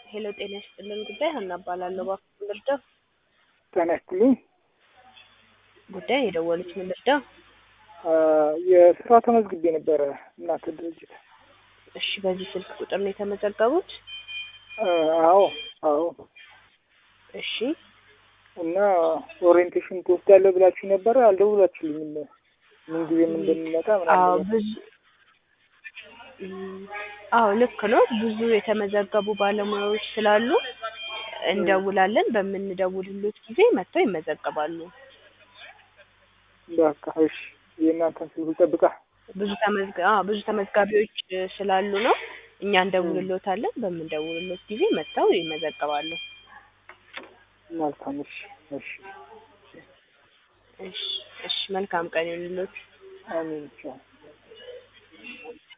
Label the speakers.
Speaker 1: ሄሎ ጤና ይስጥልን ጉዳይ ሀና እባላለሁ። እባክዎ ልርዳው?
Speaker 2: ጤና ይስጥልኝ።
Speaker 1: ጉዳይ የደወሉት ምን ልርዳው?
Speaker 2: የስራ ተመዝግቤ ነበረ እናንተ ድርጅት።
Speaker 1: እሺ በዚህ ስልክ ቁጥር ነው የተመዘገቡት?
Speaker 2: አዎ አዎ።
Speaker 1: እሺ
Speaker 2: እና ኦሪየንቴሽን ትወስዳለህ ብላችሁ ነበረ፣ አልደውላችሁልኝም። ምን ጊዜም እንደሚመጣ
Speaker 1: አዎ
Speaker 2: ምናምን
Speaker 1: ብዙ እም፣ አዎ ልክ ነው። ብዙ የተመዘገቡ ባለሙያዎች ስላሉ እንደውላለን። በምንደውልሎት ጊዜ መጥተው ይመዘገባሉ።
Speaker 2: በቃ እሺ፣ የእናንተን ስልክ ልጠብቃ።
Speaker 1: ብዙ ተመዝጋ አዎ ብዙ ተመዝጋቢዎች ስላሉ ነው እኛ እንደውልሎታለን። በምንደውልሎት ጊዜ መጥተው ይመዘገባሉ።
Speaker 2: መልካም። እሺ እሺ፣
Speaker 1: እሺ እሺ፣ መልካም ቀን ይሁንልዎት።
Speaker 2: አሜን። ቻው